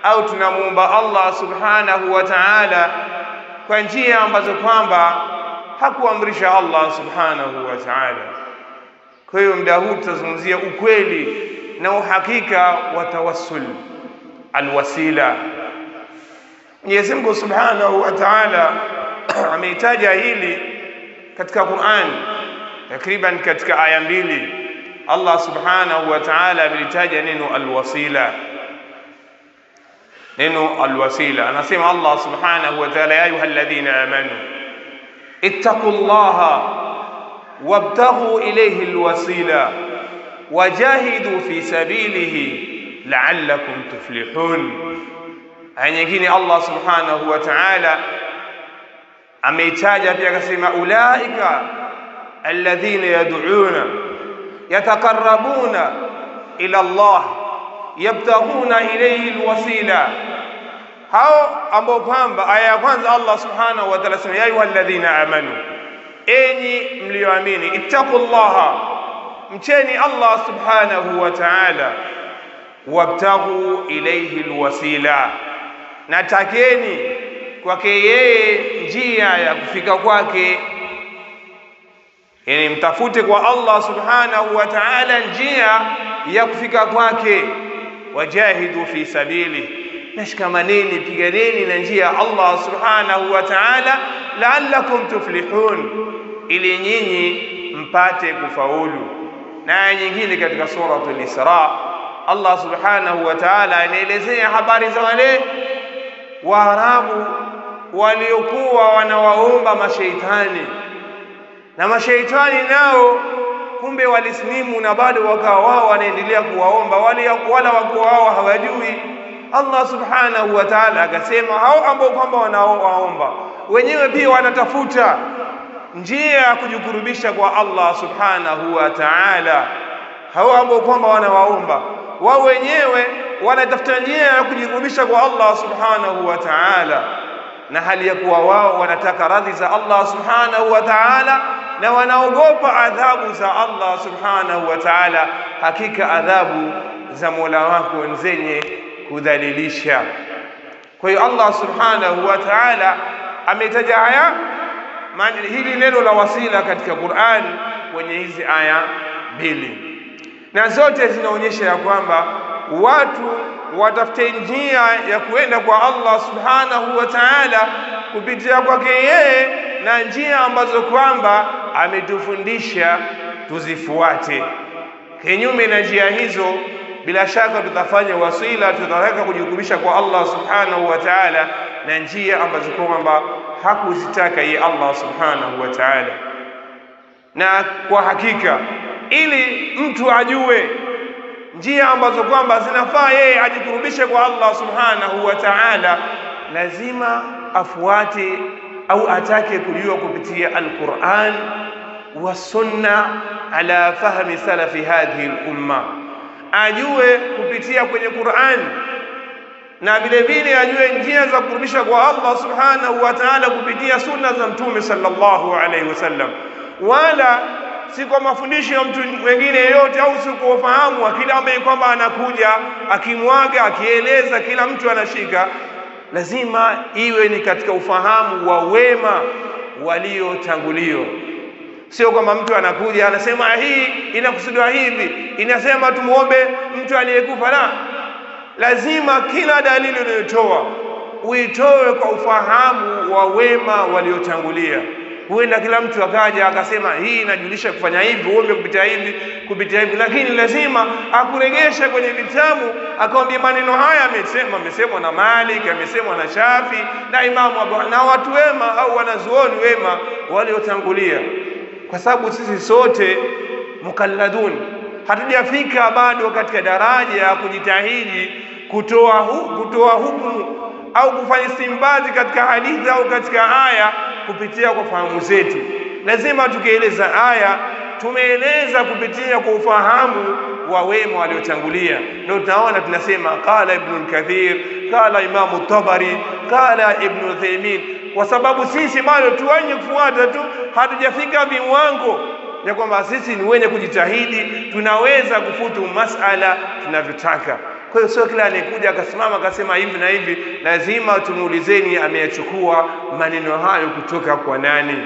au tunamuomba Allah subhanahu wa ta'ala kwa njia ambazo kwamba hakuamrisha Allah subhanahu wa ta'ala. Kwa hiyo muda huu tutazungumzia ukweli na uhakika wa tawassul, alwasila. Mwenyezi Mungu subhanahu wa ta'ala ameitaja hili katika Qur'an takriban katika aya mbili. Allah subhanahu wa ta'ala amelitaja neno alwasila neno alwasila anasema Allah subhanahu wa ta'ala ya ayuha alladhina amanu ittaqullaha wabtaghu ilayhi alwasila wajahidu fi sabilihi la'allakum tuflihun aya nyingine Allah subhanahu wa ta'ala ameitaja pia akasema ulaika alladhina yad'una yataqarrabuna ila Allah yabtaghuna ilayhi alwasila, hao ambao kwamba aya ya kwanza Allah subhanahu wa ta'ala sema ya ayuha alladhina amanu, enyi mlioamini, ittaqullaha, mcheni Allah subhanahu wa ta'ala, wabtaghu ilayhi alwasila, na takeni kwake yeye njia ya kufika kwake yani mtafute kwa Allah subhanahu wa ta'ala njia ya kufika kwake wajahidu fi sabili nashikamaneni piganeni na njia ya Allah subhanahu wa ta'ala la'allakum tuflihun ili nyinyi mpate kufaulu na aya nyingine katika suratul Isra Allah subhanahu wa ta'ala anaelezea habari za wale Waarabu waliokuwa wanawaomba mashaitani na mashaitani nao kumbe walislimu na bado wakawa wao wanaendelea kuwaomba wale wala wakuwa wao hawajui. Allah subhanahu wa ta'ala akasema hao ambao kwamba wanaowaomba wenyewe pia wanatafuta njia ya kujikurubisha kwa Allah subhanahu wa ta'ala. Hao ambao kwamba wanawaomba wao wenyewe wanatafuta njia ya kujikurubisha kwa Allah subhanahu wa ta'ala, na hali ya kuwa wao wanataka radhi za Allah subhanahu wa ta'ala na wanaogopa adhabu za Allah subhanahu wa ta'ala. Hakika adhabu za Mola wako ni zenye kudhalilisha. Kwa hiyo Allah subhanahu wa ta'ala ametaja haya hili neno la wasila katika Qur'an kwenye hizi aya mbili, na zote zinaonyesha ya kwamba watu watafute njia ya kuenda kwa Allah subhanahu wa ta'ala kupitia kwake yeye na njia ambazo kwamba ametufundisha tuzifuate. Kinyume na njia hizo, bila shaka tutafanya wasila, tutataka kujikurubisha kwa Allah subhanahu wa ta'ala na njia ambazo kwamba hakuzitaka yeye Allah subhanahu wa ta'ala. Na kwa hakika, ili mtu ajue njia ambazo kwamba zinafaa yeye ajikurubishe kwa Allah subhanahu wa ta'ala, lazima afuate au atake kujua kupitia Alquran wa sunna ala fahmi salafi hadhihi lumma, ajue kupitia kwenye Quran na vile vile ajue njia za kurudisha kwa Allah subhanahu wa ta'ala kupitia sunna za Mtume sallallahu alaihi wasallam, wala si kwa mafundisho ya mtu mwingine yeyote, au si kwa ufahamu wa kila ambaye kwamba anakuja akimwaga akieleza, kila mtu anashika lazima iwe ni katika ufahamu wa wema waliotangulio. Sio kwamba mtu anakuja anasema hii inakusudiwa hivi, inasema tumuombe mtu aliyekufa. La, lazima kila dalili unayotoa uitoe kwa ufahamu wa wema waliotangulia. Huenda kila mtu akaja akasema hii inajulisha kufanya hivi, uombe kupitia hivi, kupitia hivi, lakini lazima akuregesha kwenye vitabu, akamwambia maneno haya amesema, amesemwa na Malik, amesemwa na Shafi na Imamu Abu na watu wema au wanazuoni wema waliotangulia, kwa sababu sisi sote mukalladun, hatujafika bado katika daraja ya kujitahidi kutoa hu, kutoa hukumu au kufanya istimbazi katika hadithi au katika aya kupitia kwa fahamu zetu. Lazima tukieleza aya tumeeleza kupitia kwa ufahamu wa wema waliotangulia. Ndio tunaona tunasema qala Ibn Kathir, qala Imamu Tabari, qala Ibn Uthaymeen, kwa sababu sisi bado tu wenye kufuata tu, hatujafika viwango ya kwamba sisi ni wenye kujitahidi, tunaweza kufutu masala tunavyotaka. Kwa hiyo sio kila anayekuja akasimama akasema hivi na hivi, lazima tumuulizeni ameyachukua maneno hayo kutoka kwa nani.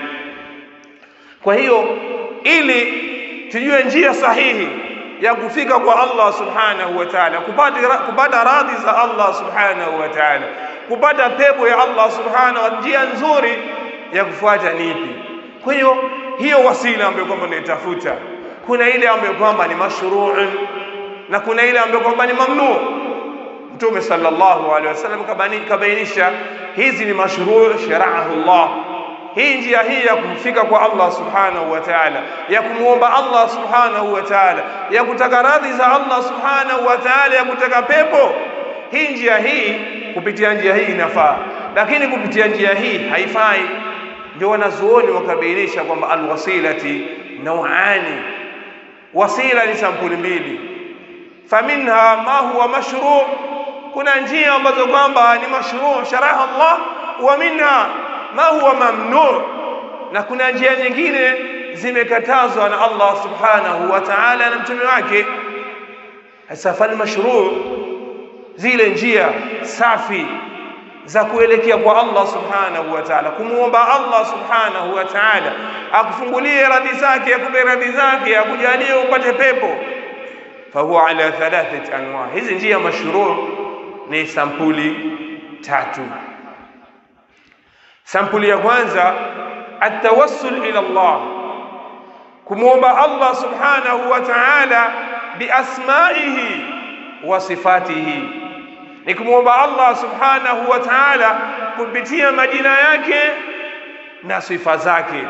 Kwa hiyo ili tujue njia sahihi ya kufika kwa Allah subhanahu wa ta'ala, kupata kupata radhi za Allah subhanahu wa ta'ala, kupata pepo ya Allah subhanahu wa njia nzuri ya kufuata nipi? Kwa hiyo hiyo wasila ambayo kwamba tunaitafuta, kuna ile ambayo kwamba ni mashru'un na kuna ile ambayo kwamba ni mamnu. Mtume sallallahu alaihi wasallam kabainisha hizi ni mashruu sharaahu Allah hii njia hii ya kufika kwa Allah subhanahu wa ta'ala, ya kumwomba Allah subhanahu wa ta'ala, ya kutaka radhi za Allah subhanahu wa ta'ala, ya kutaka pepo. Hii njia hii, kupitia njia hii inafaa, lakini kupitia njia hii haifai. Ndio wanazuoni wakabainisha kwamba alwasilati nauani, wasila ni sampuli mbili, faminha ma huwa mashru, kuna njia ambazo kwamba ni mashru sharaha Allah, wa minha ma huwa mamnu, na kuna njia nyingine zimekatazwa na Allah subhanahu wa ta'ala na mtume wake. Sasa fal mashru, zile njia safi za kuelekea kwa Allah subhanahu wa ta'ala, kumwomba Allah subhanahu wa ta'ala akufungulie radhi zake, akupe radhi zake, akujalie upate pepo. Fahuwa ala thalathati anwa, hizi njia mashru ni sampuli tatu. Sampuli ya kwanza atawassul ila Allah, kumwomba Allah subhanahu wa ta'ala biasmaihi wa sifatihi, ni kumwomba Allah subhanahu wa ta'ala kupitia majina yake na sifa zake.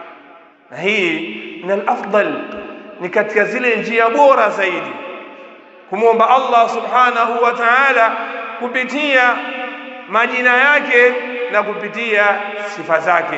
Na hii ni al-afdal, ni katika zile njia bora zaidi, kumwomba Allah subhanahu wa ta'ala kupitia majina yake na kupitia sifa zake.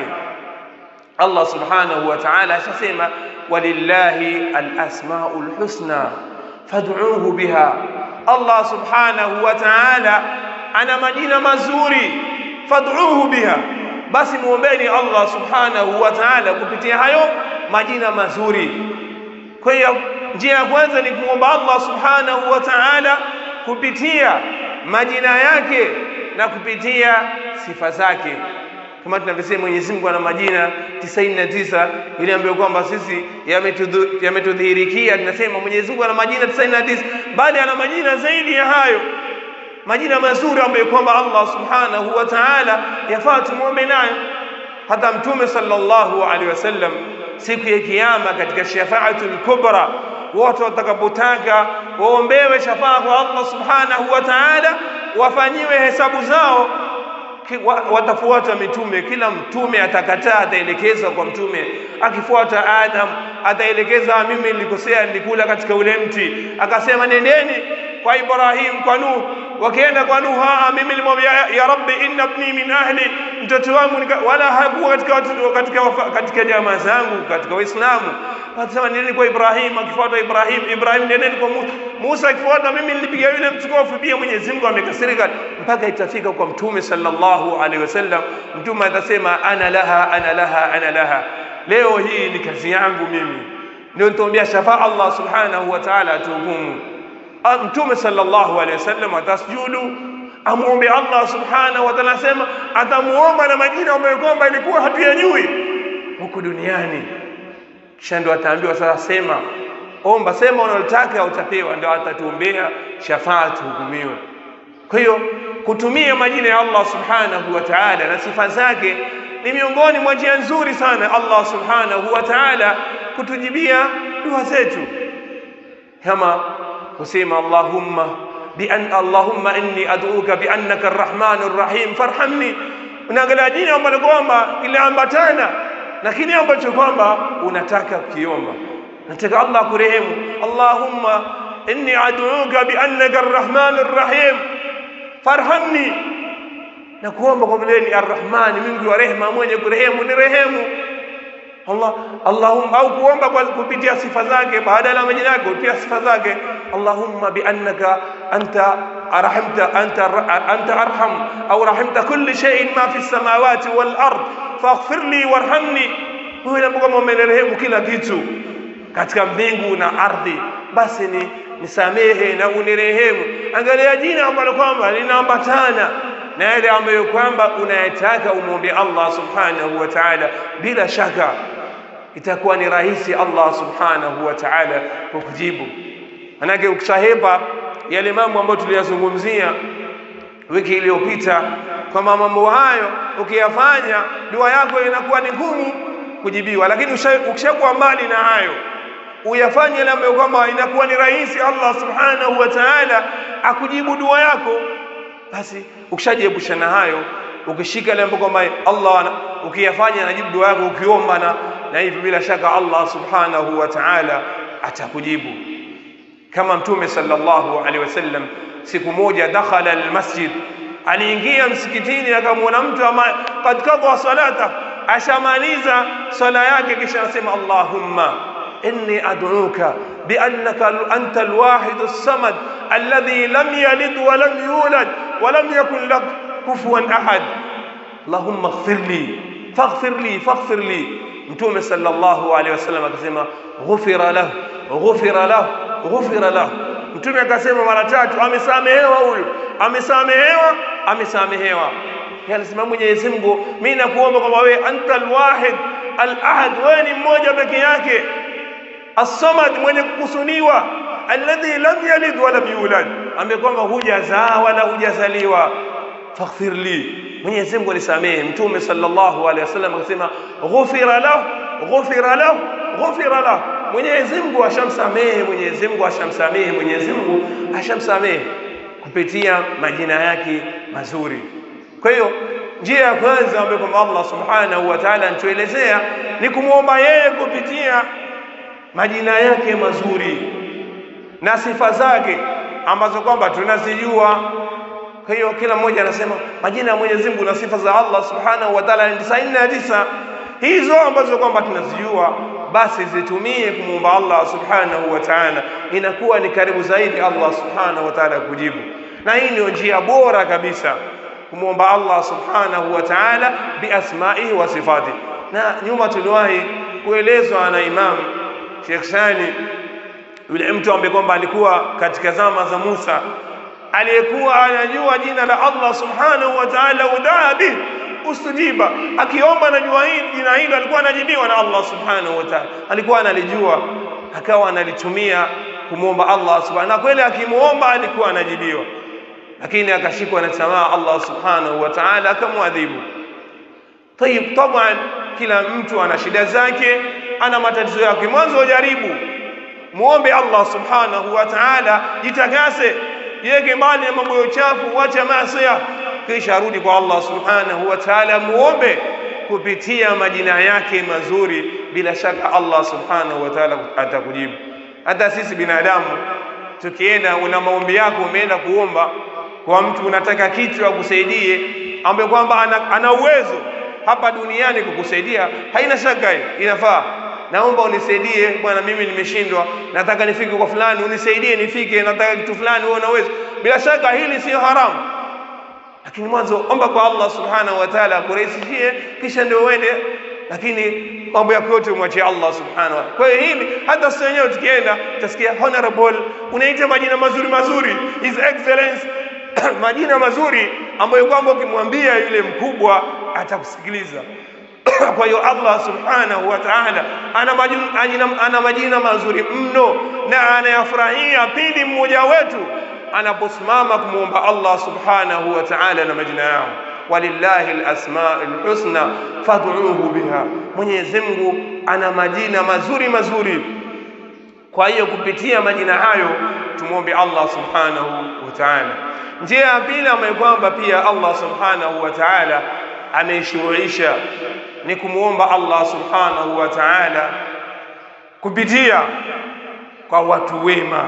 Allah subhanahu wa ta'ala ashasema, walillahi alasmaul husna fad'uuhu biha. Allah subhanahu wa ta'ala ana majina mazuri, fad'uuhu biha, basi muombeni Allah subhanahu wa ta'ala kupitia hayo majina mazuri. Kwa hiyo njia ya kwanza ni kumwomba Allah subhanahu wa ta'ala kupitia majina yake na kupitia sifa zake, kama tunavyosema Mwenyezi Mungu ana majina tisaini na tisa ile ambayo kwamba sisi yametudhihirikia, tunasema Mwenyezi Mungu ana majina tisaini na tisa bali ana majina zaidi ya hayo, majina mazuri ambayo kwamba Allah subhanahu wa ta'ala yafaa tumwombe nayo. Hata Mtume sallallahu alaihi wasallam siku ya Kiyama katika shafaatul kubra, wote watakapotaka waombewe shafaa kwa Allah subhanahu wa ta'ala wafanyiwe hesabu zao, watafuata mitume. Kila mtume atakataa, ataelekezwa kwa mtume. Akifuata Adam ataelekeza, mimi nilikosea, nilikula katika ule mti. Akasema nendeni kwa Ibrahim, kwa Nuh. Wakienda kwa Nuh, mimi nilimwambia ya Rabbi, inna ibni min ahli, mtoto wangu wala hakuwa katika katika katika jamaa zangu katika Waislamu. Akasema nendeni kwa Ibrahim. Akifuata Ibrahim, Ibrahim nendeni kwa Musa. Musa akifuata, mimi nilipiga yule mtukufu, pia Mwenyezi Mungu amekasirika, mpaka itafika kwa Mtume sallallahu alaihi wasallam. Mtume atasema ana laha ana laha ana laha, leo hii ni kazi yangu mimi, ndio nitaombea shafaa Allah subhanahu wa ta'ala atuhukumu. Mtume sallallahu alaihi wasallam atasjudu amwombe Allah subhanahu wa ta'ala, asema atamuomba na majina ambayo kwamba ilikuwa hatuyajui huku duniani, kisha ndio ataambiwa sasa, sema omba, sema unalotaka utapewa, ndio atatuombea shafaa tuhukumiwe. Kwa hiyo kutumia majina ya Allah subhanahu wa ta'ala na sifa zake ni miongoni mwa njia nzuri sana Allah subhanahu wa ta'ala kutujibia dua zetu, kama kusema Allahumma bi an Allahumma inni ad'uka bi annaka arrahmanur rahim farhamni. Unaangalia jina ambalo kwamba iliambatana na kile ambacho kwamba unataka kukiomba, nataka Allah kurehemu. Allahumma inni ad'uka bi annaka arrahmanur rahim farhamni, na kuomba kwa vile ni arrahmani, mwingi wa rehema, mwenye kurehemu, ni rehemu Allah Allahumma, au kuomba kwa kupitia sifa zake, baada ya majina yake kupitia sifa zake. Allahumma bi annaka anta arhamta anta anta arham au rahimta kulli shay'in ma fi samawati wal ard faghfir li warhamni, wewe kama umerehemu kila kitu katika mbingu na ardhi, basi ni nisamehe na unirehemu. Angalia jina ambalo kwamba linaambatana na yale ambayo kwamba unayataka umwombe Allah subhanahu wa ta'ala, bila shaka itakuwa ni rahisi Allah subhanahu wa ta'ala kukujibu. Manake ukishahepa yale mambo ambayo tuliyazungumzia wiki iliyopita, kwamba mambo hayo ukiyafanya dua yako inakuwa ni ngumu kujibiwa, lakini ukishakuwa mbali na hayo uyafanye yale ambayo kwamba inakuwa ni rahisi Allah subhanahu wa ta'ala akujibu dua yako, basi ukishajiepusha na hayo, ukishika yale ambayo kwamba Allah ukiyafanya anajibu dua yako, ukiomba na na hivyo bila shaka Allah subhanahu wa ta'ala atakujibu. Kama Mtume sallallahu alaihi wasallam siku moja dakhala almasjid, aliingia msikitini akamwona mtu ambaye kad kadha salata, ashamaliza swala yake, kisha anasema Allahumma inni ad'uka biannaka anta alwahid as-samad alladhi lam yalid wa lam yulad wa lam yakun lak kufuwan ahad Allahumma ighfir li faghfir li faghfir li Mtume sallallahu alaihi wasallam akasema ghufira lahu ghufira lahu ghufira lahu. Mtume akasema mara tatu, amesamehewa huyu, amesamehewa, amesamehewa. Anasema Mwenyezi Mungu, mimi nakuomba kwamba wewe anta alwahid alahad, wewe ni mmoja peke yake, as-samad, mwenye kukusuniwa, alladhi lam yalid wa lam yulad, ambaye kwamba hujazaa wala hujazaliwa. faghfir li Mwenyezi Mungu alisamehe. Mtume sallallahu alaihi wasallam akasema ghufira lahu ghufira lahu ghufira lahu, Mwenyezi Mungu ashamsamehe, Mwenyezi Mungu ashamsamehe, Mwenyezi Mungu ashamsamehe kupitia majina yake mazuri. Kwa hiyo njia ya kwanza ambayo kwamba Allah subhanahu wa ta'ala anatuelezea ni kumwomba yeye kupitia majina yake mazuri na sifa zake ambazo kwamba tunazijua kwa hiyo kila mmoja anasema majina ya Mwenyezi Mungu na sifa za Allah Subhanahu wa Ta'ala ni tisaini na tisa. Hizo ambazo kwamba tunazijua basi zitumie kumwomba Allah Subhanahu wa Ta'ala, inakuwa ni karibu zaidi Allah Subhanahu wa Ta'ala kujibu. Na hii ndio njia bora kabisa kumwomba Allah Subhanahu wa Ta'ala biasmaihi wa sifati. Na nyuma tuliwahi kuelezwa na Imam Sheikh Sani, yule mtu ambaye kwamba alikuwa katika zama za Musa aliyekuwa anajua jina la Allah subhanahu wa ta'ala, udaa bih ustujiba, akiomba najua hili jina hilo alikuwa anajibiwa na Allah subhanahu wa ta'ala, alikuwa analijua akawa analitumia kumwomba Allah subhanahu, na kweli akimwomba alikuwa anajibiwa, lakini akashikwa na tamaa, Allah subhanahu wa ta'ala akamwadhibu. Tayib, taban, kila mtu ana shida zake, ana matatizo yake. Mwanzo jaribu muombe Allah subhanahu wa ta'ala, jitakase yeke mbali na mambo ya uchafu, wacha maasiya, kisha arudi kwa Allah subhanahu wa ta'ala, muombe kupitia majina yake mazuri. Bila shaka Allah subhanahu wa ta'ala atakujibu. Hata sisi binadamu tukienda, una maombi yako, umeenda kuomba kwa mtu, unataka kitu akusaidie, ambaye kwamba ana, ana uwezo hapa duniani kukusaidia, haina shaka hiyo, inafaa naomba unisaidie bwana, mimi nimeshindwa, nataka nifike kwa fulani, unisaidie nifike, nataka kitu fulani, wewe unaweza. Bila shaka hili sio haramu, lakini mwanzo omba kwa Allah subhanahu wa ta'ala akurahisishie, kisha ndio uende, lakini mambo yako yote umwachie Allah subhanahu wa ta'ala. Kwa hiyo hili hata sisi wenyewe tukienda tutasikia honorable, unaita majina mazuri mazuri, his excellence majina mazuri ambayo kwamba ukimwambia yule mkubwa atakusikiliza. Kwa hiyo Allah subhanahu wa ta'ala ana majina, ana majina mazuri mno na anayafurahia pindi mmoja wetu anaposimama kumwomba Allah subhanahu wa ta'ala na majina yao, walillahi alasmaul husna fad'uhu biha, Mwenyezi Mungu ana majina mazuri mazuri. Kwa hiyo kupitia majina hayo tumwombe Allah subhanahu wa ta'ala. Njia ya pili ambayo kwamba pia Allah subhanahu wa ta'ala ameishuruisha ni kumwomba Allah subhanahu wa ta'ala kupitia kwa watu wema.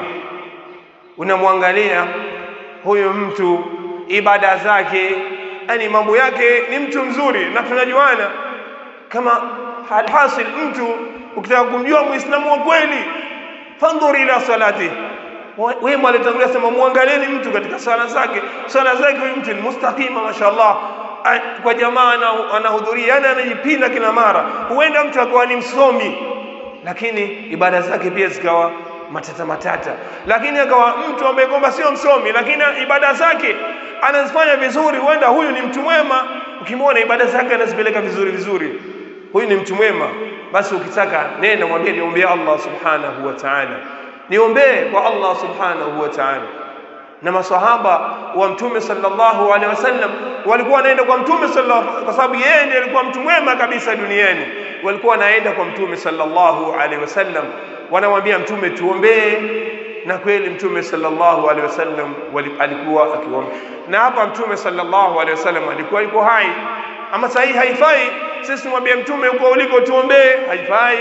Unamwangalia huyu mtu, ibada zake, yani mambo yake, ni mtu mzuri na tunajuana kama alhasil. Mtu ukitaka kumjua muislamu wa kweli, fandhur ila salati wema alitangulia sema, muangalieni mtu katika sala zake. Sala zake huyu mtu ni mustaqima, mashaallah kwa jamaa anahudhuria, yani anajipinda kila mara. Huenda mtu akawa ni msomi, lakini ibada zake pia zikawa matata matata, lakini akawa mtu ambaye kwamba sio msomi, lakini ibada zake anazifanya vizuri, huenda huyu ni mtu mwema. Ukimwona ibada zake anazipeleka vizuri vizuri, huyu ni mtu mwema. Basi ukitaka nenda mwambie, niombee Allah subhanahu wa ta'ala, niombee kwa Allah subhanahu wa ta'ala na masahaba wa mtume sallallahu alaihi wasallam walikuwa wanaenda kwa mtume sallallahu, kwa sababu yeye ndiye alikuwa mtu mwema kabisa duniani. Walikuwa wanaenda kwa mtume sallallahu alaihi wasallam, wanamwambia mtume, tuombee. Na kweli mtume sallallahu alaihi wasallam alikuwa akiomba, na hapa mtume sallallahu alaihi wasallam alikuwa yuko hai. Ama sasa hii haifai sisi tumwambie mtume, uko uliko tuombee, haifai.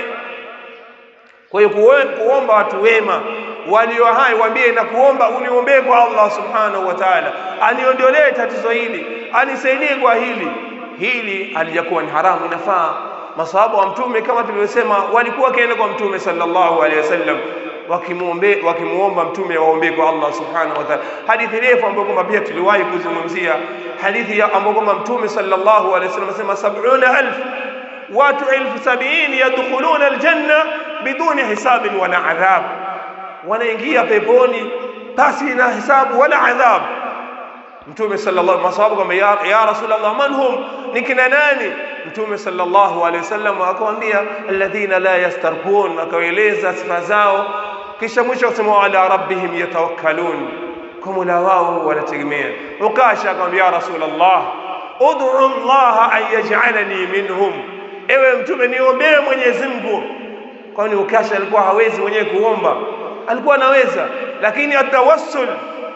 Kwa hiyo kuomba watu wema walio hai, waambie na kuomba uniombee kwa Allah subhanahu wa ta'ala, aniondolee tatizo hili, anisaidie kwa hili. Hili alijakuwa ni haramu, inafaa. Masahaba wa mtume kama tulivyosema, walikuwa wakienda kwa mtume sallallahu alaihi wasallam wakimuombe wakimuomba mtume waombee kwa Allah subhanahu wa ta'ala. Hadithi refu ambayo kwamba pia tuliwahi kuzungumzia hadithi ambayo kwamba mtume sallallahu alaihi wasallam asema sab'una alf watu elfu sabini yadkhuluna aljanna biduni hisabin wala adhab, wanaingia peponi pasi na hisabu wala adhab. Mtume sallallahu masahaba kwamba ya, ya Rasulullah, man hum, ni kina nani? Mtume sallallahu alaihi wasallam akamwambia alladhina la yastarqun, akawaeleza sifa zao, kisha mwisho akasema ala rabbihim yatawakkalun, kwa mola wao wanategemea. Ukasha akamwambia ya Rasulullah, ud'u Allah an yaj'alani minhum Ewe Mtume, niombee Mwenyezi Mungu. Kwani Ukasha alikuwa hawezi mwenyewe kuomba? Alikuwa anaweza, lakini atawassul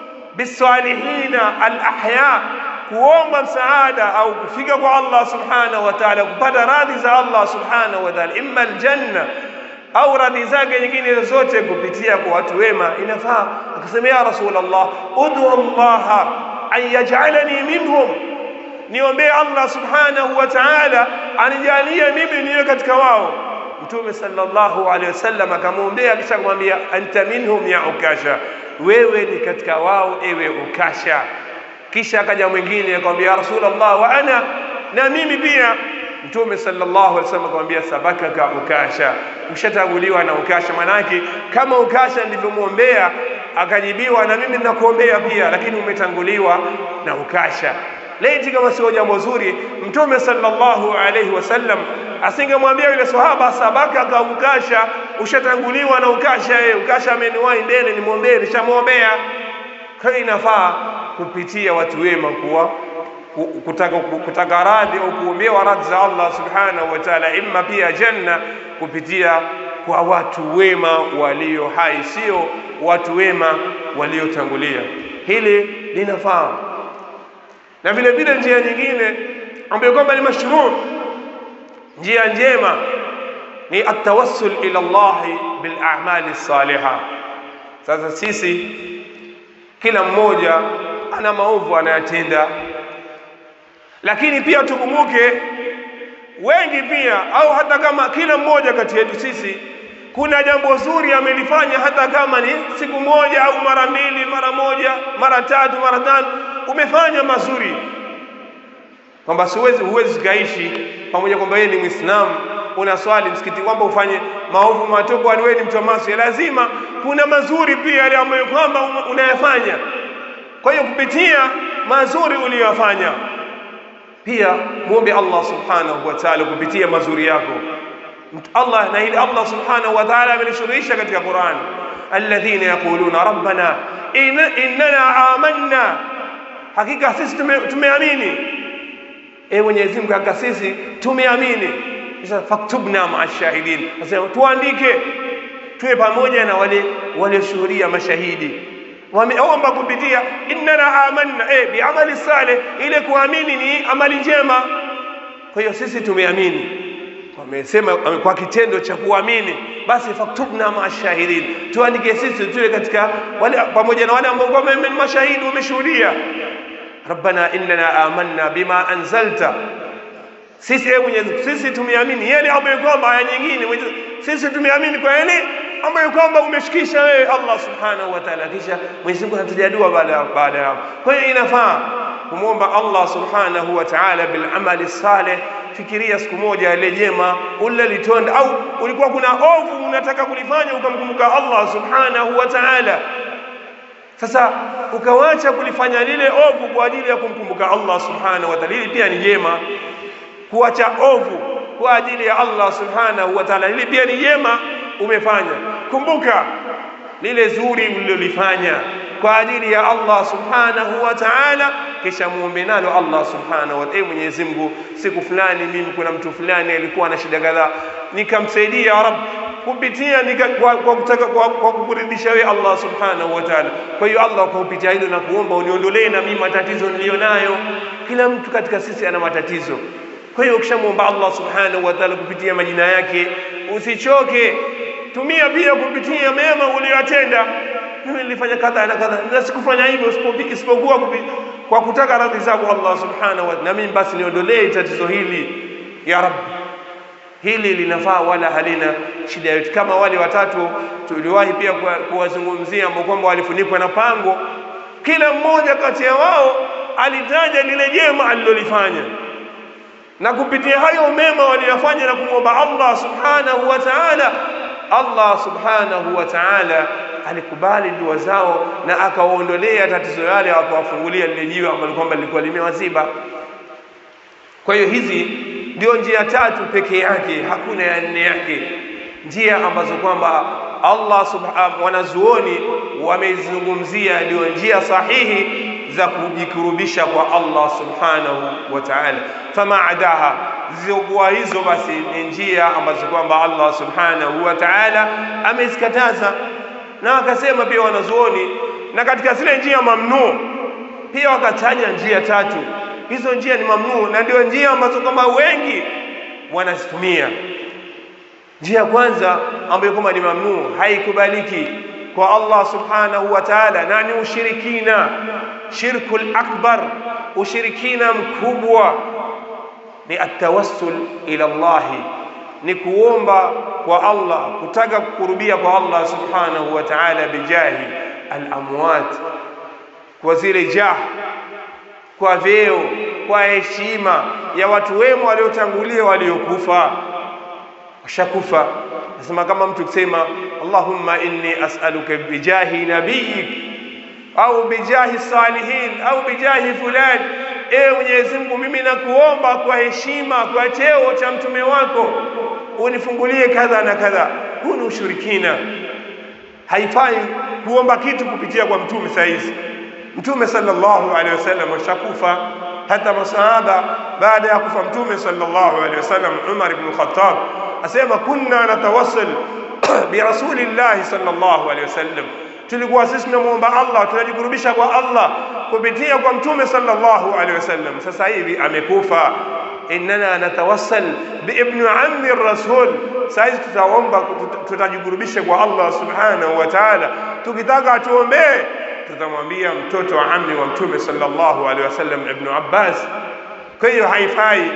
bisalihina alahya, kuomba msaada au kufika kwa Allah subhanahu wa ta'ala, kupata radhi za Allah subhanahu wa ta'ala, imma aljanna au radhi zake nyingine zote kupitia kwa watu wema, inafaa. Akasema ya Rasulullah, ud'u Allah an yaj'alani minhum niombee Allah subhanahu wa ta'ala anijalie mimi niwe katika wao. Mtume sallallahu alaihi wasallam akamwombea, kisha kumwambia anta minhum ya Ukasha, wewe ni katika wao ewe Ukasha. Kisha akaja mwingine akamwambia ya Rasulullah, wa ana na mimi pia. Mtume sallallahu alaihi wasallam akamwambia sabakaka Ukasha, ushatanguliwa na Ukasha. Manake kama Ukasha ndivyomwombea akajibiwa, na mimi ninakuombea pia, lakini umetanguliwa na Ukasha. Laiti kama sio jambo zuri, Mtume sallallahu alaihi wasallam asingemwambia yule sahaba sabaka ka Ukasha, ushatanguliwa na Ukasha. Yeye Ukasha ameniwahi mbele, nimwombee, nishamwombea. Kwa hiyo inafaa kupitia watu wema kuwa kutaka, kutaka radhi au kuombewa radhi za Allah subhanahu wa ta'ala, imma pia janna kupitia kwa watu wema walio hai, sio watu wema waliotangulia. Hili linafaa na vile vile njia nyingine ambayo kwamba ni mashruu, njia njema ni atawassul ila Allah bil a'mali salihah. Sasa sisi kila mmoja ana maovu anayatenda, lakini pia tukumbuke wengi pia, au hata kama kila mmoja kati yetu sisi kuna jambo zuri amelifanya, hata kama ni siku moja au mara mbili, mara moja, mara tatu, mara tano umefanya mazuri, kwamba siwezi huwezi ukaishi pamoja kwamba yeye ni Muislamu unaswali msikiti kwamba ufanye maovu matupu, kwani wewe ni mtu wa maasi. Lazima kuna mazuri pia yale ambayo kwamba unayafanya. Kwa hiyo kupitia mazuri uliyoyafanya, pia muombe Allah subhanahu wa ta'ala kupitia mazuri yako Allah na hili Allah subhanahu wa ta'ala amelishuruhisha katika Qur'an, alladhina yaquluna rabbana innana amanna hakika sisi tume, tumeamini. E Mwenyezi Mungu, hakika sisi tumeamini. Sasa faktubna maa shahidin, nasema tuandike, tuwe pamoja na wale walioshuhudia mashahidi. Wameomba kupitia innana amanna, e, biamali saleh, ile kuamini ni amali njema. Kwa hiyo sisi tumeamini, wamesema kwa kitendo cha kuamini, basi faktubna maa shahidin, tuandike sisi tuwe katika wale pamoja na wale ambao ni mashahidi wameshuhudia rabbana innana amanna bima anzalta, sisi ewe Mwenyezi sisi tumeamini yale ambayo kwamba aya nyingine, sisi tumeamini kwa yale ambayo kwamba umeshikisha wewe Allah subhanahu wa ta'ala. Kisha Mwenyezi Mungu anatujalia dua baada baada ya hapo. Kwa hiyo inafaa kumwomba Allah subhanahu wa ta'ala bil amali salih fikiria siku moja ile jema ule litonda, au ulikuwa kuna ovu unataka kulifanya ukamkumbuka Allah subhanahu wa ta'ala. Sasa ukawacha kulifanya lile ovu kwa ajili ya kumkumbuka Allah subhanahu wa ta'ala, hili pia ni jema. Kuacha ovu kwa ajili ya Allah subhanahu wa ta'ala, hili pia ni jema umefanya. Kumbuka lile zuri ulilolifanya kwa ajili ya Allah subhanahu wa ta'ala, kisha muombe nalo Allah subhanahu wa ta'ala. Mwenyezi Mungu, siku fulani mimi kuna mtu fulani alikuwa na shida kadhaa, nikamsaidia ya Rabb kupitia nika, kwa, kwa kutaka kwa, kwa kukuridhisha wewe Allah subhanahu wa ta'ala. Kwa hiyo Allah, kwa kupitia hilo na kuomba uniondolee na mimi matatizo niliyonayo. Kila mtu katika sisi ana matatizo. Kwa hiyo ukishamwomba Allah subhanahu wa ta'ala kupitia majina yake, usichoke, tumia pia kupitia mema uliyotenda. Mimi nilifanya kadha na kadha na sikufanya hivyo isipokuwa kwa kutaka radhi zako Allah subhanahu wa ta'ala, na mimi basi niondolee tatizo hili ya Rabbi hili linafaa wala halina shida yote. Kama wale watatu tuliwahi pia kuwazungumzia ambao kwamba walifunikwa na pango, kila mmoja kati ya wao alitaja lile jema alilolifanya, na kupitia hayo mema waliyofanya na kumwomba Allah subhanahu wa ta'ala, Allah subhanahu wa ta'ala alikubali dua zao na akawaondolea tatizo yale, akawafungulia lile jiwe ambalo kwamba lilikuwa limewaziba. Kwa hiyo hizi ndio njia tatu peke yake, hakuna ya nne yake, njia ambazo kwamba Allah subhanahu wanazuoni wamezungumzia ndio njia sahihi za kujikurubisha kwa Allah subhanahu wa ta'ala. Fama adaha, zilizokuwa hizo basi ni njia ambazo kwamba Allah subhanahu wa ta'ala amezikataza, na wakasema pia wanazuoni, na katika zile njia mamnuu pia wakataja njia tatu hizo njia ni mamnuu na ndio njia ambazo kwamba wengi wanazitumia. Njia ya kwanza ambayo kwamba ni mamnuu, haikubaliki kwa Allah subhanahu wa ta'ala, na ni ushirikina, shirkul akbar, ushirikina mkubwa ni atawassul ila Allahi, ni kuomba kwa Allah, kutaka kukurubia kwa Allah subhanahu wa ta'ala bijahi al-amwat, kwa zile jah kwa vyeo, kwa heshima ya watu wema waliotangulia waliokufa, washakufa. Nasema kama mtu kusema Allahumma inni as'aluka bijahi nabiyik au bijahi salihin au bijahi fulani, ewe Mwenyezi Mungu, mimi nakuomba kwa heshima, kwa cheo cha mtume wako unifungulie kadha na kadha. Huu ni ushirikina. Haifai kuomba kitu kupitia kwa mtume saa hizi Mtume sallallahu alaihi wasallam ashakufa. Hata masahaba baada ya kufa Mtume sallallahu alaihi wasallam, Umar ibn Khattab asema kunna natawassul bi rasulillahi sallallahu alaihi wasallam, tulikuwa sisi tunamwomba Allah, tunajikurubisha kwa Allah kupitia kwa Mtume sallallahu alaihi wasallam. Sasa hivi amekufa, innana natawassal bi ibn ammi rasul. Sasa tutaomba, tutajikurubisha kwa Allah subhanahu wa ta'ala, tukitaka atuombee tutamwambia mtoto wa ammi wa mtume sallallahu alaihi wasallam Ibn Abbas. Kwa hiyo haifai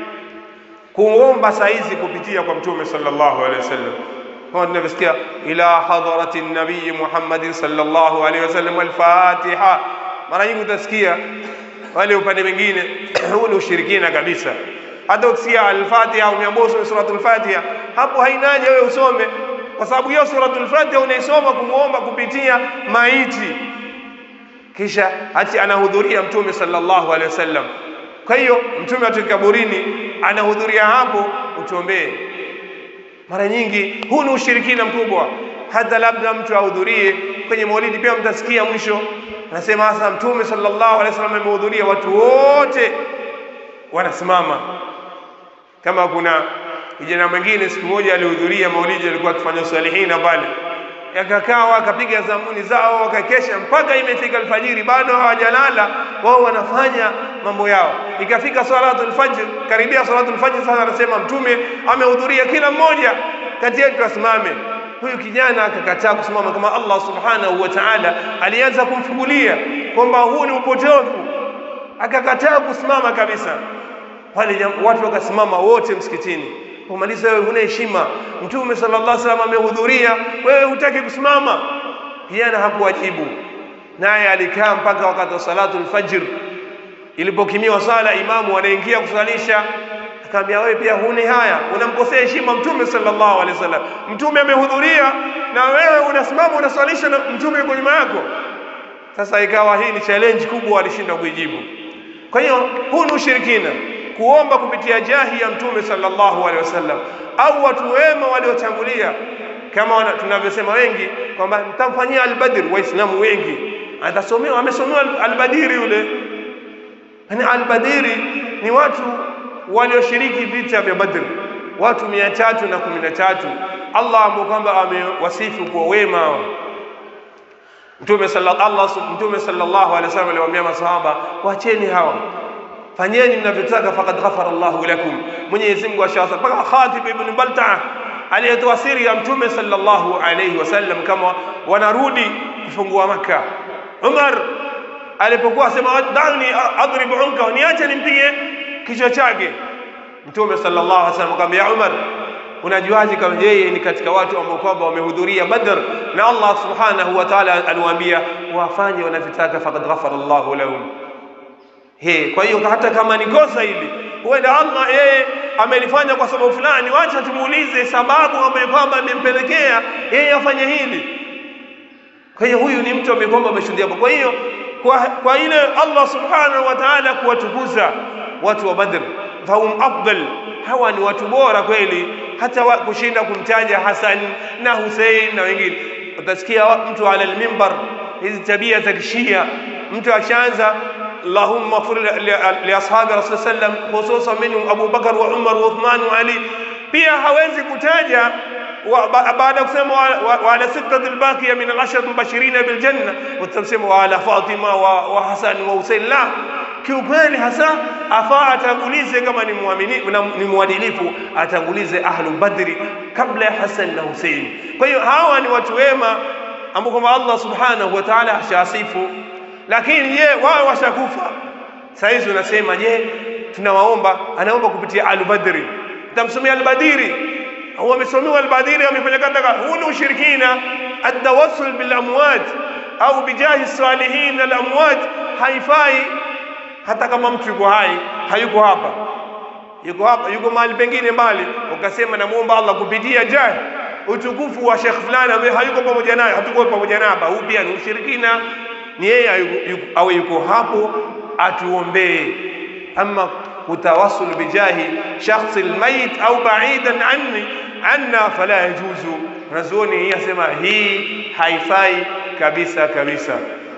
kuomba saizi kupitia kwa mtume sallallahu alaihi wasallam, kama tunavyosikia ila hadharati nabii Muhammadin sallallahu alaihi wasallam al-Fatiha. Mara nyingi utasikia wale upande mwingine, huu ni ushirikina kabisa. Hata ukisikia al-Fatiha au umeambiwa usome suratul Fatiha, hapo hainaje wewe usome, kwa sababu hiyo suratul Fatiha unaisoma kumwomba kupitia maiti kisha hati anahudhuria mtume sallallahu alaihi wasallam. Kwa hiyo mtume atoka kaburini, anahudhuria hapo, utuombee. Mara nyingi huu ni ushirikina mkubwa. Hata labda mtu ahudhurie kwenye maulidi, pia mtasikia mwisho anasema hasa mtume sallallahu alaihi wasallam amehudhuria, watu wote wanasimama. Kama kuna kijana mwingine siku moja alihudhuria maulidi, alikuwa akifanya salihina pale yakakaa wakapiga zamuni zao wakakesha mpaka imefika alfajiri, bado hawajalala wao, wanafanya mambo yao. Ikafika salatul fajr, karibia salatul fajr, sasa anasema mtume amehudhuria, kila mmoja kati yetu asimame. Huyu kijana akakataa kusimama, kama Allah subhanahu wa ta'ala alianza kumfungulia kwamba huu ni upotofu, akakataa kusimama kabisa. Wale watu wakasimama wote msikitini kumaliza wewe huna heshima. Mtume sallallahu alaihi wasallam amehudhuria, wewe hutaki kusimama. Kijana hakuwajibu, naye alikaa mpaka wakati wa salatu alfajr. Ilipokimiwa sala, imamu anaingia kusalisha, kaambia wewe pia huni haya, unamkosea heshima Mtume sallallahu alaihi wasallam. Mtume amehudhuria na wewe unasimama unaswalisha na Mtume yuko nyuma yako. Sasa ikawa hii ni challenge kubwa, alishinda kuijibu. Kwa hiyo huu ni ushirikina, kuomba kupitia jahi ya Mtume sallallahu alaihi wasallam au watu wema waliotangulia, kama wana- tunavyosema wengi kwamba nitamfanyia albadr. Waislamu wengi atasomewa, amesomewa al- albadiri yule. Yani albadiri ni watu walioshiriki vita vya Badr, watu mia tatu na kumi na tatu. Allah ambao kwamba amewasifu kwa wema hao. Mtume salla- Allah sub- Mtume sallallahu alaihi wasallam aliwaambia masahaba, wacheni hawa, fanyeni mnavyotaka, faqad ghafara Allahu lakum, Mwenyezi Mungu ashawasa. Mpaka Khatib ibn Baltaa aliyetoa siri ya Mtume sallallahu alaihi wasallam kama wanarudi kufungua Makka. Umar alipokuwa asema dani adrib unka, niache nimpige kichwa chake. Mtume sallallahu alaihi wasallam akamwambia Umar, unajuaje kama yeye ni katika watu ambao kwamba wamehudhuria Badr na Allah subhanahu wa ta'ala aliwaambia wafanye wanavyotaka, faqad ghafara Allahu lahum. He, kwa hiyo hata kama ni kosa hili, huenda Allah yeye amelifanya kwa sababu fulani, wacha tumuulize sababu ambayo kwamba imempelekea yeye afanye hili. Kwa hiyo huyu ni mtu ambaye kwamba ameshuhudia. Kwa hiyo kwa, kwa ile Allah subhanahu wa ta'ala kuwatukuza watu wa Badr, fahum afdal, hawa ni watu bora kweli, hata wa, kushinda kumtaja Hasan na Hussein na wengine. Utasikia wa- mtu ala almimbar, hizi tabia za kishia, mtu akishaanza Allahumma ighfir li- li- li ashabi rasul sallam khususan minhum Abu Bakar wa Umar wa Uthman wa Ali, pia hawezi kutaja wa- ba- baada ya kusema wa- wa- wa ala sittati albaqiya min alashar mubashirina biljanna, utasema wa ala Fatima wa, wa Hasan wa Hussein. La, kiukweli hasa afaa atangulize kama ni muamini na ni mwadilifu, atangulize ahlu badri kabla ya Hasan na Hussein. Kwa hiyo hawa ni watu wema ambao kwamba Allah subhanahu wa ta'ala ashawasifu, lakini je, wao washakufa saa hizi unasema je, tunawaomba, anaomba kupitia al-Badri, tamsomea al-Badiri au amesomewa al-Badiri, amepeleka ndaka. Huu ni ushirikina. Atawassul bil amwat au bijahi salihin al amwat haifai, hata kama mtu yuko hai, hayuko hapa, yuko hapa, yuko mahali pengine mbali, ukasema namuomba Allah kupitia jahi utukufu wa shekh fulani ambaye hayuko pamoja naye, hatuko pamoja naye hapa, huu pia ni ushirikina. Ni yeye ayu- yuko- awe yuko hapo atuombee, ama kutawassul bijahi shakhsi almayit au ba'idan anni anna fala yajuzu. Wanazuoni hii asema hii haifai kabisa kabisa.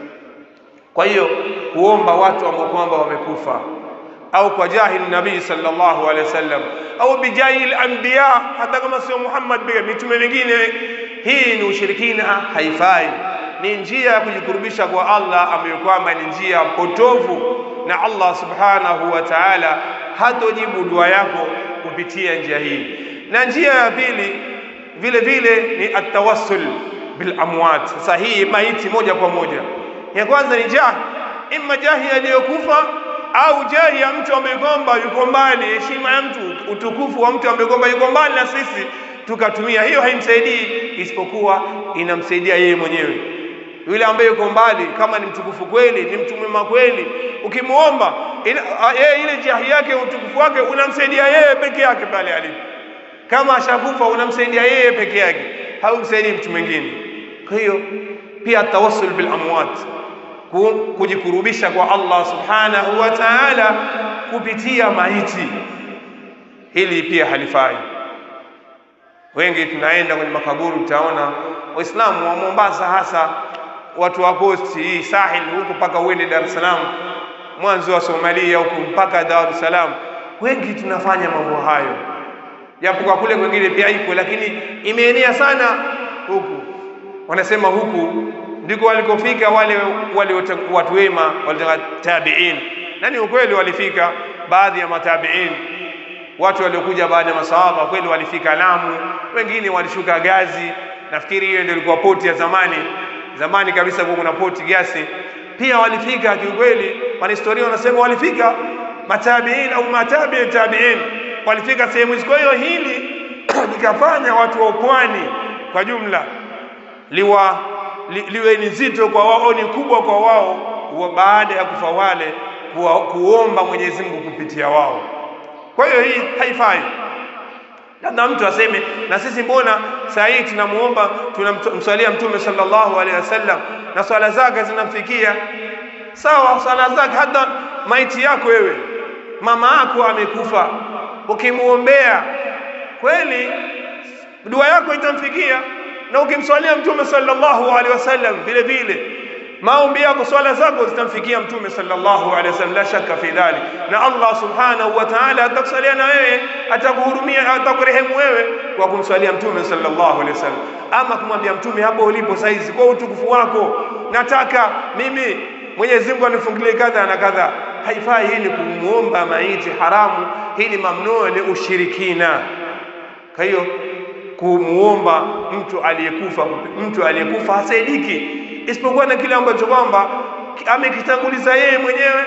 Kwa hiyo kuomba watu ambao kwamba wamekufa au kwa jahi nabii sallallahu alaihi wasallam au bijahi al-anbiya, hata kama sio Muhammad pia mitume wengine, hii ni ushirikina, haifai. Ni njia ya kujikurubisha kwa Allah ambayo kwamba ni njia potovu, na Allah subhanahu wa ta'ala hatojibu dua yako kupitia njia hii. Na njia ya pili vile vile ni atawassul bil amwat. Sasa hii maiti moja kwa moja, ya kwanza ni jahi, imma jahi aliyokufa au jahi ya mtu ambaye kwamba yuko mbali, heshima ya mtu, utukufu wa mtu ambaye kwamba yuko mbali na sisi, tukatumia hiyo, haimsaidii isipokuwa inamsaidia yeye mwenyewe. Yule ambaye yuko mbali, kama ni mtukufu kweli, ni mtu mwema kweli, ukimwomba ina- a- yeye ile jahi yake, utukufu wake unamsaidia yeye peke yake pale alipo. Kama ashakufa unamsaidia yeye peke yake, haumsaidii mtu mwingine. Kwa hiyo pia tawassul bil amwat ku- kujikurubisha kwa Allah subhanahu wa ta'ala kupitia maiti, hili pia halifai. Wengi tunaenda kwenye makaburi, utaona Waislamu wa Mombasa, hasa watu wa posti hii Sahil huku mpaka uende Dar es Salaam, mwanzo wa Somalia huku mpaka Dar es Salaam, wengi tunafanya mambo hayo, japo kwa kule kwengine pia iko, lakini imeenea sana huku. Wanasema huku ndiko walikofika wale wale wata- watu wema walitaka tabiin, na ni ukweli walifika baadhi ya matabiin watu waliokuja baada ya masahaba kweli walifika Lamu, wengine walishuka Gazi. Nafikiri hiyo ndio ilikuwa poti ya zamani zamani kabisa, kwa kuna poti gasi. Pia walifika kiukweli, wanahistoria wanasema walifika matabiin au matabi tabiin, walifika sehemu hizo. Kwa hiyo hili likafanya watu wa pwani kwa jumla liwa li, liwe ni zito kwa wao, ni kubwa kwa wao, wa baada ya kufa wale kuwa, kuomba Mwenyezi Mungu kupitia wao Kwa hiyo hii haifai. Labda mtu aseme na sisi mbona saa hii tunamuomba tunamswalia Mtume sallallahu alaihi wasallam na swala zake zinamfikia sawa, swala zake. Hata maiti yako wewe, mama yako amekufa, ukimuombea kweli dua yako itamfikia, na ukimswalia Mtume sallallahu alaihi wasallam vile vile maombi yako swala zako zitamfikia Mtume sallallahu alaihi wasallam, la shaka fi dhalik. Na Allah subhanahu wa ta'ala atakusalia na wewe, atakuhurumia, atakurehemu wewe kwa kumswalia Mtume sallallahu alaihi wasallam. Ama kumwambia Mtume, hapo ulipo saizi, kwa utukufu wako nataka mimi Mwenyezi Mungu anifungulie kadha na kadha, haifai. Hii ni kumuomba maiti haramu, hii ni mamnuu, ni ushirikina. Kwa hiyo kumuomba mtu aliyekufa, mtu aliyekufa hasaidiki isipokuwa na kile ambacho kwamba amekitanguliza yeye mwenyewe,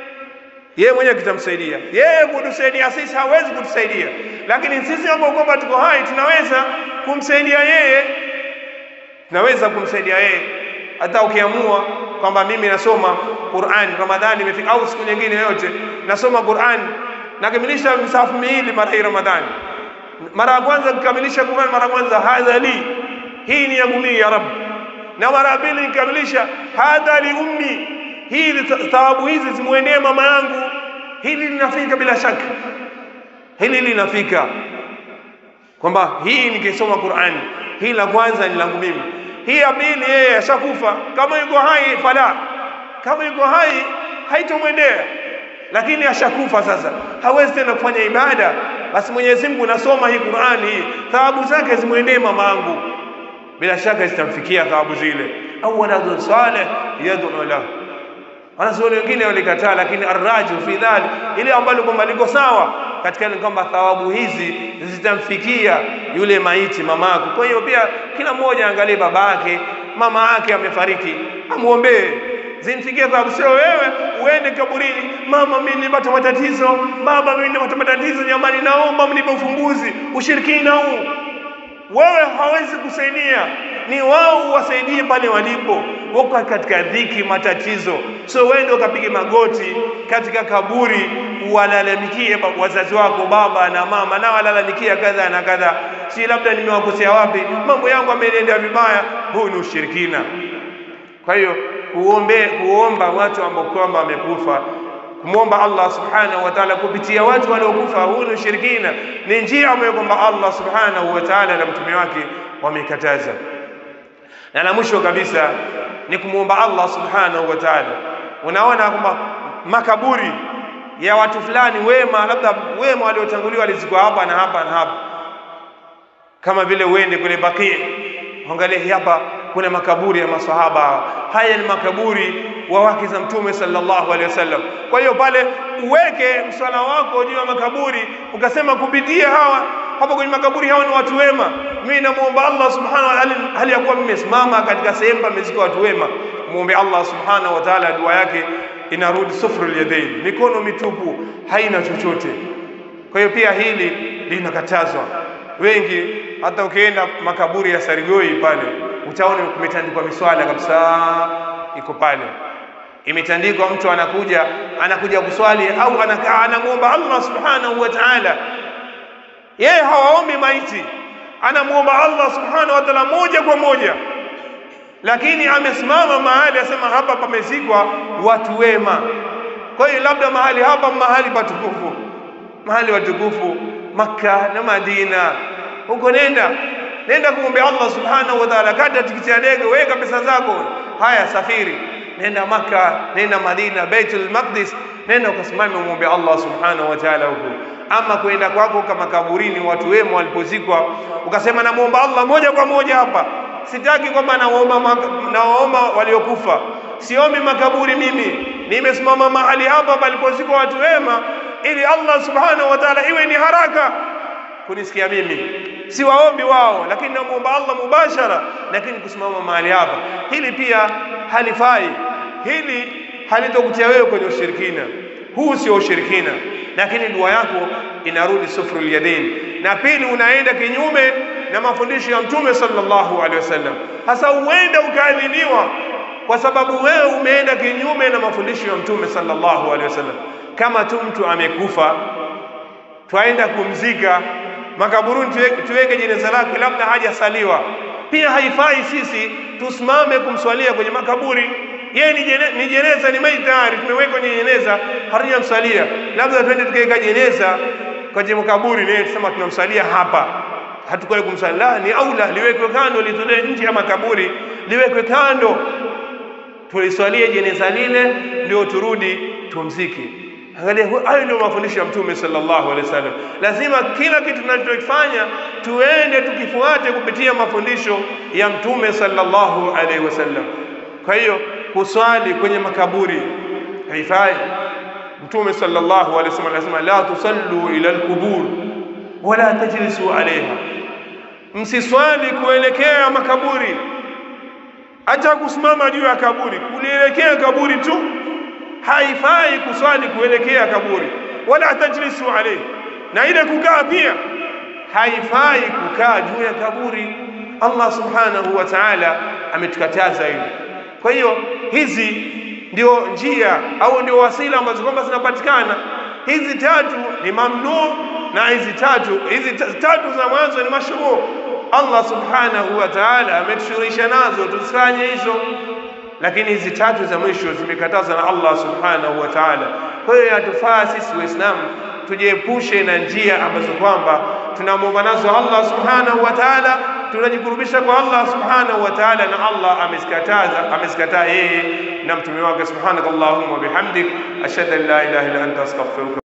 yeye mwenyewe kitamsaidia yeye. Kutusaidia sisi hawezi kutusaidia, lakini sisi ambao kwamba tuko hai tunaweza kumsaidia yeye, tunaweza kumsaidia yeye. Hata ukiamua kwamba mimi nasoma Qur'an, Ramadhani imefika au siku nyingine yoyote, nasoma Qur'an nakamilisha misafu miwili mara hii Ramadhani, mara ya kwanza nikamilisha Qur'an, mara ya kwanza hadha li, hii ni yangu mimi ya Rabbi na mara pili nikamilisha hadha li ummi, hii thawabu hizi zimwendee mama yangu. Hili linafika bila shaka, hili linafika kwamba hii nikisoma Qur'ani, hii la kwanza ni langu mimi, hii ya pili yeye ashakufa. Kama yuko hai fala, kama yuko hai haitomwendea, lakini ashakufa sasa, hawezi tena kufanya ibada. Basi Mwenyezi Mungu, nasoma hii Qur'ani, hii thawabu zake zimwendee mama yangu bila shaka zitamfikia thawabu zile. au waladun salih yad'u lahu. Wanazuoni wengine walikataa, lakini arraju fi dhalik, ile ambalo kwamba liko sawa katika ni kwamba thawabu hizi zitamfikia yule maiti mamako. Kwa hiyo pia kila mmoja angalie babake, mama yake amefariki, amuombee zimfikie thawabu, sio wewe uende kaburini, mama, mimi nimepata matatizo, baba, mimi nimepata matatizo, jamani, naomba mnipe ufumbuzi. Ushirikina huu wewe hawezi kusaidia, ni wao wasaidie pale walipo, wako katika dhiki, matatizo. So wewe ndio ukapige magoti katika kaburi uwalalamikie wazazi wako, baba na mama, na walalamikia kadha na kadha, si labda nimewakosea wapi, mambo yangu ameniendea vibaya. Huu ni ushirikina. Kwa hiyo kuombe, kuomba watu ambao kwamba wamekufa kumwomba Allah subhanahu wa ta'ala kupitia watu waliokufa, huu ni ushirikina, ni njia ambayo kwamba Allah subhanahu wa ta'ala na mtume wake wamekataza. Na la mwisho kabisa ni kumwomba Allah subhanahu wa ta'ala. Unaona kwamba makaburi ya watu fulani wema, labda wema waliotanguliwa walizikwa hapa na hapa na hapa, kama vile uende kule Baqi, angalia hapa kuna makaburi ya masahaba. Haya ni makaburi wa wake za Mtume sallallahu alaihi wasallam. Kwa hiyo pale uweke mswala wako juu ya makaburi, ukasema kupitia hawa hapa kwenye makaburi, hawa ni watu wema. Mimi namuomba Allah subhanahu wa ta'ala, hali ya kuwa nimesimama katika sehemu pamezika watu wema, muombe Allah subhanahu wa ta'ala, dua yake inarudi sufrul yadain, mikono mitupu, haina chochote. Kwa hiyo pia hili linakatazwa. Wengi hata ukienda makaburi ya Sarigoi pale utaona kumetandikwa miswala kabisa, iko pale imetandikwa. Mtu anakuja anakuja kuswali au anakaa anamuomba Allah subhanahu wa ta'ala, yeye hawaombi maiti, anamuomba Allah subhanahu wa ta'ala moja kwa moja, lakini amesimama mahali asema hapa pamezikwa watu wema. Kwa hiyo labda mahali hapa mahali patukufu, mahali watukufu Makka na Madina, huko nenda nenda kumwombe Allah subhanahu wa ta'ala, kata tikiti ya ndege, weka pesa zako, haya safiri, nenda Makka, nenda Madina, Baitul Maqdis, nenda ukasimame umwombe Allah subhanahu wa ta'ala huko. Ama kwenda kwako kama kaburini watu wema walipozikwa, ukasema namuomba Allah moja kwa moja hapa, sitaki kwamba naomba naomba waliokufa, siombi makaburi mimi, nimesimama mahali hapa palipozikwa watu wema, ili Allah subhanahu wa ta'ala iwe ni haraka kunisikia mimi si waombi wao, lakini namuomba Allah mubashara, lakini kusimama mahali hapa, hili pia halifai. Hili halitokutia wewe kwenye ushirikina. Huu sio ushirikina, lakini dua yako inarudi sufrul yadain. Na pili, unaenda kinyume na mafundisho ya Mtume sallallahu alaihi wasallam. Hasa huenda ukaadhibiwa kwa sababu wewe umeenda kinyume na mafundisho ya Mtume sallallahu alaihi wasallam. Kama tu mtu amekufa twaenda kumzika makaburuni, tuweke, tuweke jeneza lake, labda hajasaliwa. Pia haifai sisi tusimame kumswalia kwenye makaburi. Yeye ni, jene, ni jeneza, ni maiti tayari, tumeweka kwenye jeneza, hatujamsalia. Labda twende tukaweka jeneza kwenye makaburi, naye tusema tunamsalia hapa, hatukwenda kumsalia. Ni aula liwekwe kando, litolewe nje ya makaburi, liwekwe kando, tuliswalie jeneza lile, ndio turudi tumziki. Angalia, hayo ndio mafundisho ya Mtume sallallahu alaihi wasallam. Lazima kila kitu tunachokifanya tuende tukifuate kupitia mafundisho ya Mtume sallallahu alaihi wasallam. Kwa hiyo kuswali kwenye makaburi haifai. Mtume sallallahu alaihi wasallam anasema la tusallu ila alqubur wala tajlisu alaiha, msiswali kuelekea makaburi, hata kusimama juu ya kaburi, kulielekea kaburi tu haifai kuswali kuelekea kaburi, wala tajlisu alayhi, na ile kukaa pia haifai kukaa juu ya kaburi. Allah subhanahu wa ta'ala ametukataza hilo. Kwa hiyo hizi ndio njia au ndio wasila ambazo kwamba zinapatikana. Hizi tatu ni mamnu na hizi tatu hizi tatu za mwanzo ni mashruu. Allah subhanahu wa ta'ala ametushurisha nazo, tusifanye hizo lakini hizi tatu za mwisho zimekatazwa na Allah subhanahu wa ta'ala. Kwa hiyo yatufaa sisi Waislamu tujiepushe na njia ambazo kwamba tunamwomba nazo Allah subhanahu wa ta'ala, tunajikurubisha kwa Allah subhanahu wa ta'ala, na Allah amezikataza amezikataa yeye na mtume wake. Subhanakallahumma wa bihamdik ashhadu an la ilaha illa anta astaghfiruka